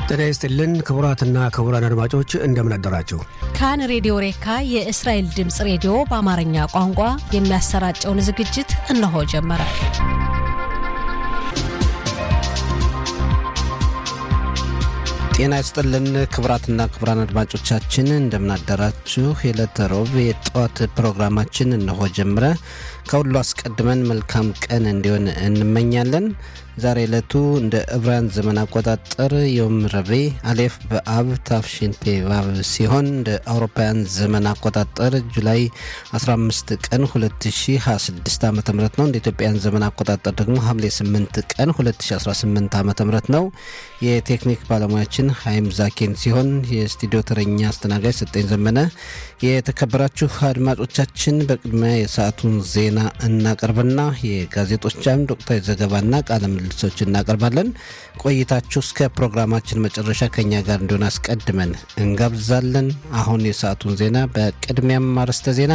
ጤና ይስጥልን ክቡራትና ክቡራን አድማጮች እንደምን አደራችሁ። ካን ሬዲዮ ሬካ የእስራኤል ድምፅ ሬዲዮ በአማርኛ ቋንቋ የሚያሰራጨውን ዝግጅት እነሆ ጀመረ። ጤና ይስጥልን ክቡራትና ክቡራን አድማጮቻችን እንደምናደራችሁ። የዕለተ ሮብ የጠዋት ፕሮግራማችን እነሆ ጀምረ። ከሁሉ አስቀድመን መልካም ቀን እንዲሆን እንመኛለን። ዛሬ ዕለቱ እንደ ዕብራውያን ዘመን አቆጣጠር የውም ረቡዕ አሌፍ በአብ ታፍሽንፔ ባብ ሲሆን እንደ አውሮፓውያን ዘመን አቆጣጠር ጁላይ 15 ቀን 2026 ዓ ም ነው። እንደ ኢትዮጵያን ዘመን አቆጣጠር ደግሞ ሐምሌ 8 ቀን 2018 ዓ ም ነው። የቴክኒክ ባለሙያችን ሀይም ዛኬን ሲሆን የስቱዲዮ ተረኛ አስተናጋጅ ሰጠኝ ዘመነ። የተከበራችሁ አድማጮቻችን በቅድሚያ የሰዓቱን ዜና እናቀርብና የጋዜጦች አምድ ወቅታዊ ዘገባና ቃለ ምልልሶች እናቀርባለን። ቆይታችሁ እስከ ፕሮግራማችን መጨረሻ ከኛ ጋር እንዲሆን አስቀድመን እንጋብዛለን። አሁን የሰዓቱን ዜና በቅድሚያም አርዕስተ ዜና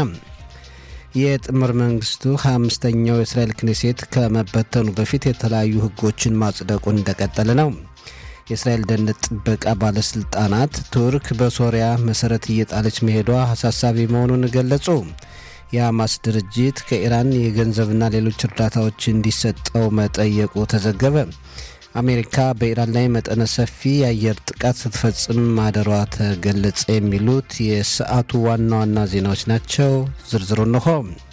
የጥምር መንግስቱ 25ኛው የእስራኤል ክኔሴት ከመበተኑ በፊት የተለያዩ ህጎችን ማጽደቁን እንደቀጠለ ነው። የእስራኤል ደህንነት ጥበቃ ባለስልጣናት ቱርክ በሶሪያ መሰረት እየጣለች መሄዷ አሳሳቢ መሆኑን ገለጹ። የሐማስ ድርጅት ከኢራን የገንዘብና ሌሎች እርዳታዎች እንዲሰጠው መጠየቁ ተዘገበ። አሜሪካ በኢራን ላይ መጠነ ሰፊ የአየር ጥቃት ስትፈጽም ማደሯ ተገለጸ። የሚሉት የሰዓቱ ዋና ዋና ዜናዎች ናቸው። ዝርዝሩ እንሆ።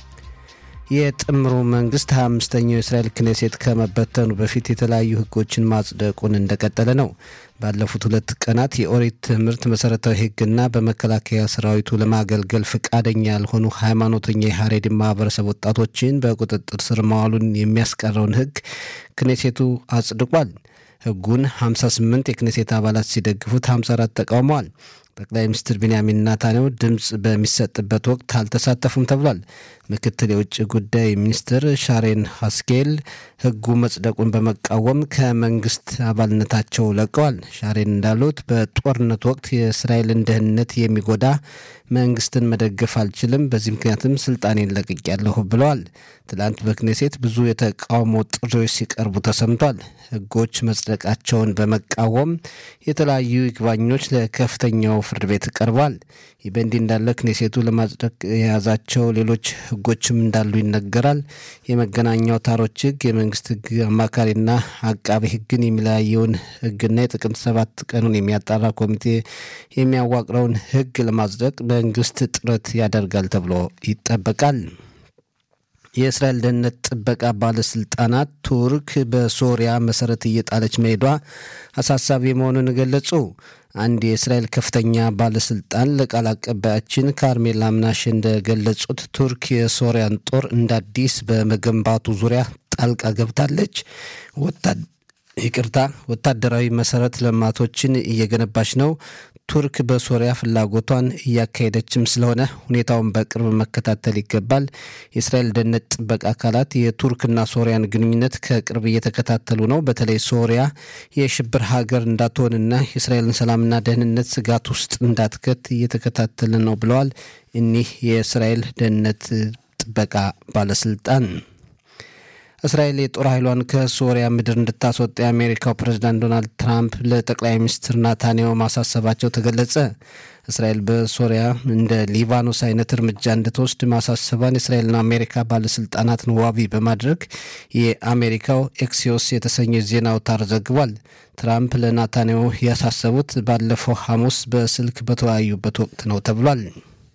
የጥምሩ መንግስት 25ኛው የእስራኤል ክኔሴት ከመበተኑ በፊት የተለያዩ ህጎችን ማጽደቁን እንደቀጠለ ነው። ባለፉት ሁለት ቀናት የኦሪት ትምህርት መሰረታዊ ህግና በመከላከያ ሰራዊቱ ለማገልገል ፈቃደኛ ያልሆኑ ሃይማኖተኛ የሀሬድ ማህበረሰብ ወጣቶችን በቁጥጥር ስር መዋሉን የሚያስቀረውን ህግ ክኔሴቱ አጽድቋል። ህጉን 58 የክኔሴት አባላት ሲደግፉት 54 ተቃውመዋል። ጠቅላይ ሚኒስትር ቢንያሚን ናታንያሁ ድምፅ በሚሰጥበት ወቅት አልተሳተፉም ተብሏል። ምክትል የውጭ ጉዳይ ሚኒስትር ሻሬን ሀስኬል ህጉ መጽደቁን በመቃወም ከመንግስት አባልነታቸው ለቀዋል። ሻሬን እንዳሉት በጦርነት ወቅት የእስራኤልን ደህንነት የሚጎዳ መንግስትን መደገፍ አልችልም፣ በዚህ ምክንያትም ስልጣኔን ለቅቄያለሁ ብለዋል። ትላንት በክኔሴት ብዙ የተቃውሞ ጥሪዎች ሲቀርቡ ተሰምቷል። ህጎች መጽደቃቸውን በመቃወም የተለያዩ ይግባኞች ለከፍተኛው ፍርድ ቤት ቀርቧል። ይህ በእንዲህ እንዳለ ክኔሴቱ ለማጽደቅ የያዛቸው ሌሎች ህጎችም እንዳሉ ይነገራል። የመገናኛ አውታሮች ህግ፣ የመንግስት ህግ አማካሪና አቃቤ ህግን የሚለያየውን ህግና የጥቅምት ሰባት ቀኑን የሚያጣራ ኮሚቴ የሚያዋቅረውን ህግ ለማጽደቅ መንግስት ጥረት ያደርጋል ተብሎ ይጠበቃል። የእስራኤል ደህንነት ጥበቃ ባለስልጣናት ቱርክ በሶሪያ መሰረት እየጣለች መሄዷ አሳሳቢ መሆኑን ገለጹ። አንድ የእስራኤል ከፍተኛ ባለስልጣን ለቃል አቀባያችን ካርሜላ ምናሽ እንደገለጹት ቱርክ የሶሪያን ጦር እንደ አዲስ በመገንባቱ ዙሪያ ጣልቃ ገብታለች። ይቅርታ፣ ወታደራዊ መሰረት ልማቶችን እየገነባች ነው። ቱርክ በሶሪያ ፍላጎቷን እያካሄደችም ስለሆነ ሁኔታውን በቅርብ መከታተል ይገባል። የእስራኤል ደህንነት ጥበቃ አካላት የቱርክና ሶሪያን ግንኙነት ከቅርብ እየተከታተሉ ነው። በተለይ ሶሪያ የሽብር ሀገር እንዳትሆንና የእስራኤልን ሰላምና ደህንነት ስጋት ውስጥ እንዳትከት እየተከታተለ ነው ብለዋል እኒህ የእስራኤል ደህንነት ጥበቃ ባለስልጣን። እስራኤል የጦር ኃይሏን ከሶሪያ ምድር እንድታስወጣ የአሜሪካው ፕሬዝዳንት ዶናልድ ትራምፕ ለጠቅላይ ሚኒስትር ናታንያሁ ማሳሰባቸው ተገለጸ። እስራኤል በሶሪያ እንደ ሊባኖስ አይነት እርምጃ እንድትወስድ ማሳሰቧን የእስራኤልና አሜሪካ ባለስልጣናትን ዋቢ በማድረግ የአሜሪካው ኤክሲዮስ የተሰኘ ዜና አውታር ዘግቧል። ትራምፕ ለናታንያሁ ያሳሰቡት ባለፈው ሐሙስ በስልክ በተወያዩበት ወቅት ነው ተብሏል።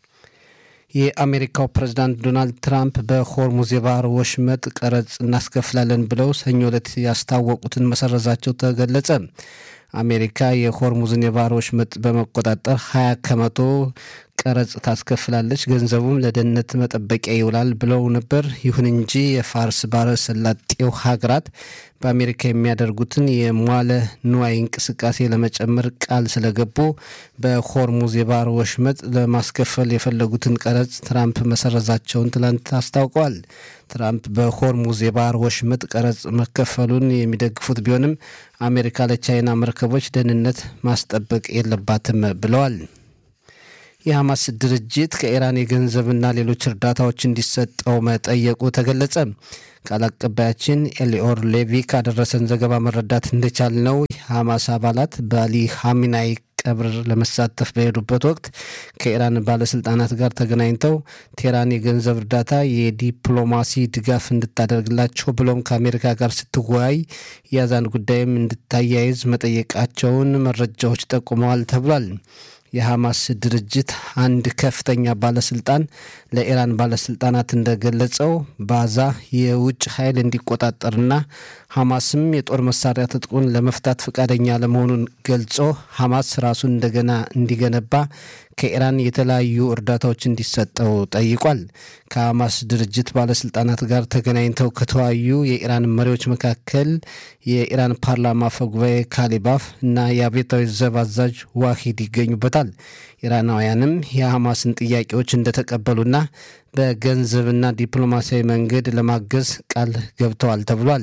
የአሜሪካው ፕሬዝዳንት ዶናልድ ትራምፕ በሆርሙዝ የባህር ወሽመጥ ቀረጽ እናስከፍላለን ብለው ሰኞ ዕለት ያስታወቁትን መሰረዛቸው ተገለጸ። አሜሪካ የሆርሙዝን የባህር ወሽመጥ በመቆጣጠር 20 ከመቶ ቀረጽ ታስከፍላለች፣ ገንዘቡም ለደህንነት መጠበቂያ ይውላል ብለው ነበር። ይሁን እንጂ የፋርስ ባሕረ ሰላጤው ሀገራት በአሜሪካ የሚያደርጉትን የሟለ ንዋይ እንቅስቃሴ ለመጨመር ቃል ስለገቡ በሆርሙዝ የባህር ወሽመጥ ለማስከፈል የፈለጉትን ቀረጽ ትራምፕ መሰረዛቸውን ትላንት አስታውቀዋል። ትራምፕ በሆርሙዝ የባህር ወሽመጥ ቀረጽ መከፈሉን የሚደግፉት ቢሆንም አሜሪካ ለቻይና መርከቦች ደህንነት ማስጠበቅ የለባትም ብለዋል። የሐማስ ድርጅት ከኢራን የገንዘብና ሌሎች እርዳታዎች እንዲሰጠው መጠየቁ ተገለጸ። ቃል አቀባያችን ኤሊኦር ሌቪ ካደረሰን ዘገባ መረዳት እንደቻል ነው ሐማስ አባላት በአሊ ሐሚናይ ቀብር ለመሳተፍ በሄዱበት ወቅት ከኢራን ባለስልጣናት ጋር ተገናኝተው ቴህራን የገንዘብ እርዳታ፣ የዲፕሎማሲ ድጋፍ እንድታደርግላቸው ብሎም ከአሜሪካ ጋር ስትወያይ የአዛን ጉዳይም እንድታያይዝ መጠየቃቸውን መረጃዎች ጠቁመዋል ተብሏል። የሐማስ ድርጅት አንድ ከፍተኛ ባለስልጣን ለኢራን ባለስልጣናት እንደገለጸው ባዛ የውጭ ኃይል እንዲቆጣጠርና ሐማስም የጦር መሳሪያ ትጥቁን ለመፍታት ፈቃደኛ ለመሆኑን ገልጾ ሐማስ ራሱን እንደገና እንዲገነባ ከኢራን የተለያዩ እርዳታዎች እንዲሰጠው ጠይቋል። ከሐማስ ድርጅት ባለስልጣናት ጋር ተገናኝተው ከተወያዩ የኢራን መሪዎች መካከል የኢራን ፓርላማ አፈ ጉባኤ ካሊባፍ እና የአብዮታዊ ዘብ አዛዥ ዋሂድ ይገኙበታል። ኢራናውያንም የሐማስን ጥያቄዎች እንደተቀበሉና በገንዘብና ዲፕሎማሲያዊ መንገድ ለማገዝ ቃል ገብተዋል ተብሏል።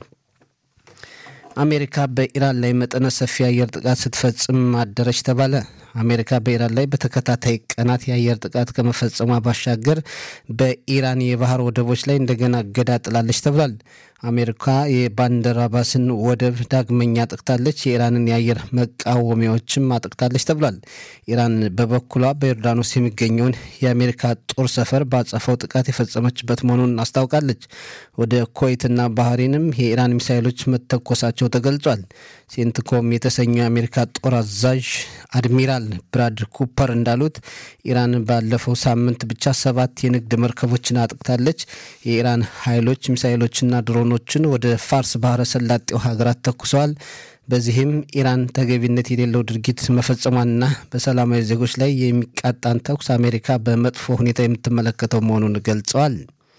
አሜሪካ በኢራን ላይ መጠነ ሰፊ የአየር ጥቃት ስትፈጽም አደረች ተባለ። አሜሪካ በኢራን ላይ በተከታታይ ቀናት የአየር ጥቃት ከመፈጸሟ ባሻገር በኢራን የባህር ወደቦች ላይ እንደገና እገዳ ጥላለች ተብሏል። አሜሪካ የባንደር አባስን ወደብ ዳግመኛ አጥቅታለች፣ የኢራንን የአየር መቃወሚያዎችም አጥቅታለች ተብሏል። ኢራን በበኩሏ በዮርዳኖስ የሚገኘውን የአሜሪካ ጦር ሰፈር ባጸፈው ጥቃት የፈጸመችበት መሆኑን አስታውቃለች። ወደ ኩዌትና ባህሬንም የኢራን ሚሳይሎች መተኮሳቸው ተገልጿል። ሴንትኮም የተሰኘው የአሜሪካ ጦር አዛዥ አድሚራል ብራድ ኩፐር እንዳሉት ኢራን ባለፈው ሳምንት ብቻ ሰባት የንግድ መርከቦችን አጥቅታለች። የኢራን ኃይሎች ሚሳይሎችና ድሮኖችን ወደ ፋርስ ባህረ ሰላጤው ሀገራት ተኩሰዋል። በዚህም ኢራን ተገቢነት የሌለው ድርጊት መፈጸሟንና በሰላማዊ ዜጎች ላይ የሚቃጣን ተኩስ አሜሪካ በመጥፎ ሁኔታ የምትመለከተው መሆኑን ገልጸዋል።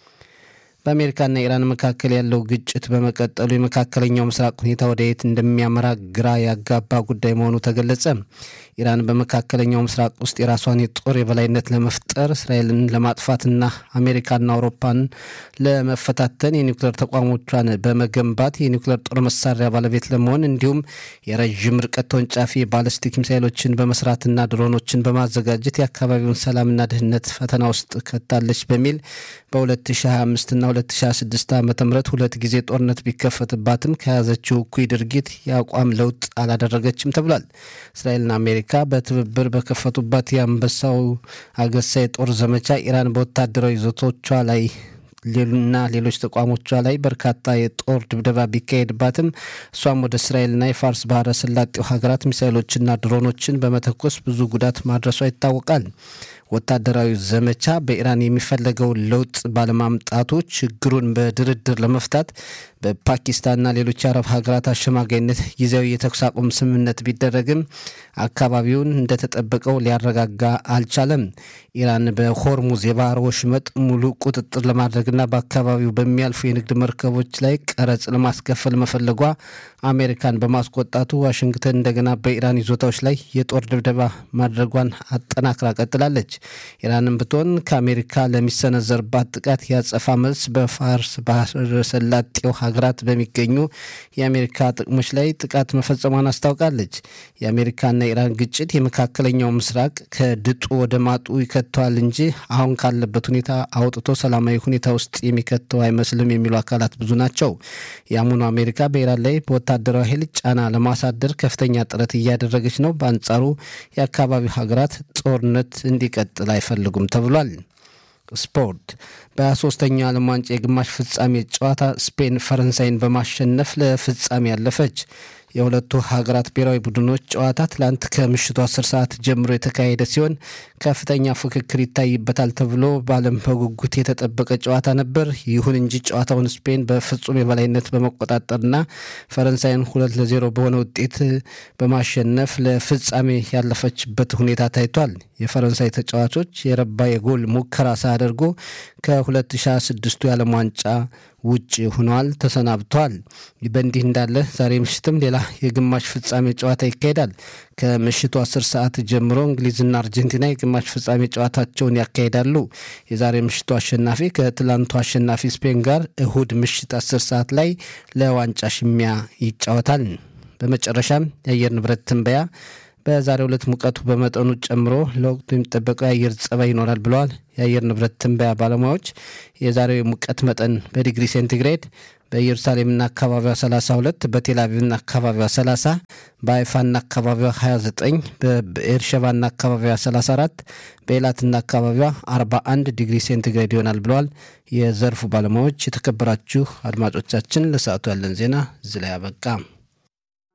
በአሜሪካና ኢራን መካከል ያለው ግጭት በመቀጠሉ የመካከለኛው ምስራቅ ሁኔታ ወደ የት እንደሚያመራ ግራ ያጋባ ጉዳይ መሆኑ ተገለጸ። ኢራን በመካከለኛው ምስራቅ ውስጥ የራሷን የጦር የበላይነት ለመፍጠር እስራኤልን ለማጥፋትና አሜሪካና አውሮፓን ለመፈታተን የኒውክሌር ተቋሞቿን በመገንባት የኒውክሌር ጦር መሳሪያ ባለቤት ለመሆን እንዲሁም የረዥም ርቀት ተወንጫፊ ባለስቲክ ሚሳይሎችን በመስራትና ድሮኖችን በማዘጋጀት የአካባቢውን ሰላምና ደህንነት ፈተና ውስጥ ከታለች በሚል በ2025ና 2026 ዓ ም ሁለት ጊዜ ጦርነት ቢከፈትባትም ከያዘችው እኩይ ድርጊት የአቋም ለውጥ አላደረገችም ተብሏል። እስራኤልና አሜሪካ በትብብር በከፈቱባት የአንበሳው አገሳ የጦር ዘመቻ ኢራን በወታደራዊ ይዞቶቿ ላይ ሌሉና ሌሎች ተቋሞቿ ላይ በርካታ የጦር ድብደባ ቢካሄድባትም እሷም ወደ እስራኤልና የፋርስ ባህረ ሰላጤው ሀገራት ሚሳይሎችና ድሮኖችን በመተኮስ ብዙ ጉዳት ማድረሷ ይታወቃል። ወታደራዊ ዘመቻ በኢራን የሚፈለገውን ለውጥ ባለማምጣቱ ችግሩን በድርድር ለመፍታት በፓኪስታንና ሌሎች የአረብ ሀገራት አሸማጋይነት ጊዜያዊ የተኩስ አቁም ስምምነት ቢደረግም አካባቢውን እንደተጠበቀው ሊያረጋጋ አልቻለም። ኢራን በሆርሙዝ የባህር ወሽመጥ ሙሉ ቁጥጥር ለማድረግና በአካባቢው በሚያልፉ የንግድ መርከቦች ላይ ቀረጽ ለማስከፈል መፈለጓ አሜሪካን በማስቆጣቱ ዋሽንግተን እንደገና በኢራን ይዞታዎች ላይ የጦር ድብደባ ማድረጓን አጠናክራ ቀጥላለች። ኢራንም ብትሆን ከአሜሪካ ለሚሰነዘርባት ጥቃት ያጸፋ መልስ በፋርስ ባህረ ሰላጤው ሀገራት በሚገኙ የአሜሪካ ጥቅሞች ላይ ጥቃት መፈጸሟን አስታውቃለች። የአሜሪካና የኢራን ግጭት የመካከለኛው ምስራቅ ከድጡ ወደ ማጡ ይከተዋል እንጂ አሁን ካለበት ሁኔታ አውጥቶ ሰላማዊ ሁኔታ ውስጥ የሚከተው አይመስልም የሚሉ አካላት ብዙ ናቸው። የአሁኑ አሜሪካ በኢራን ላይ በወታደራዊ ኃይል ጫና ለማሳደር ከፍተኛ ጥረት እያደረገች ነው። በአንጻሩ የአካባቢው ሀገራት ጦርነት እንዲቀጥል አይፈልጉም ተብሏል። ስፖርት በ23ኛው ዓለም ዋንጫ የግማሽ ፍጻሜ ጨዋታ ስፔን ፈረንሳይን በማሸነፍ ለፍጻሜ ያለፈች። የሁለቱ ሀገራት ብሔራዊ ቡድኖች ጨዋታ ትላንት ከምሽቱ 10 ሰዓት ጀምሮ የተካሄደ ሲሆን ከፍተኛ ፉክክር ይታይበታል ተብሎ በዓለም በጉጉት የተጠበቀ ጨዋታ ነበር። ይሁን እንጂ ጨዋታውን ስፔን በፍጹም የበላይነት በመቆጣጠርና ፈረንሳይን ሁለት ለዜሮ በሆነ ውጤት በማሸነፍ ለፍጻሜ ያለፈችበት ሁኔታ ታይቷል። የፈረንሳይ ተጫዋቾች የረባ የጎል ሙከራ ሳያደርጉ ከ2026ቱ የዓለም ዋንጫ ውጭ ሆነዋል፣ ተሰናብተዋል። በእንዲህ እንዳለ ዛሬ ምሽትም ሌላ የግማሽ ፍጻሜ ጨዋታ ይካሄዳል። ከምሽቱ 10 ሰዓት ጀምሮ እንግሊዝና አርጀንቲና የግማሽ ፍጻሜ ጨዋታቸውን ያካሂዳሉ። የዛሬ ምሽቱ አሸናፊ ከትላንቱ አሸናፊ ስፔን ጋር እሁድ ምሽት 10 ሰዓት ላይ ለዋንጫ ሽሚያ ይጫወታል። በመጨረሻም የአየር ንብረት ትንበያ በዛሬው ዕለት ሙቀቱ በመጠኑ ጨምሮ ለወቅቱ የሚጠበቀው የአየር ጸባይ ይኖራል ብለዋል የአየር ንብረት ትንበያ ባለሙያዎች። የዛሬው የሙቀት መጠን በዲግሪ ሴንቲግሬድ በኢየሩሳሌምና አካባቢዋ 32፣ በቴልአቪቭና አካባቢዋ 30፣ በአይፋና አካባቢዋ 29፣ በኤርሸባና አካባቢዋ 34፣ በኤላትና አካባቢዋ 41 ዲግሪ ሴንቲግሬድ ይሆናል ብለዋል የዘርፉ ባለሙያዎች። የተከበራችሁ አድማጮቻችን ለሰዓቱ ያለን ዜና እዚህ ላይ አበቃ።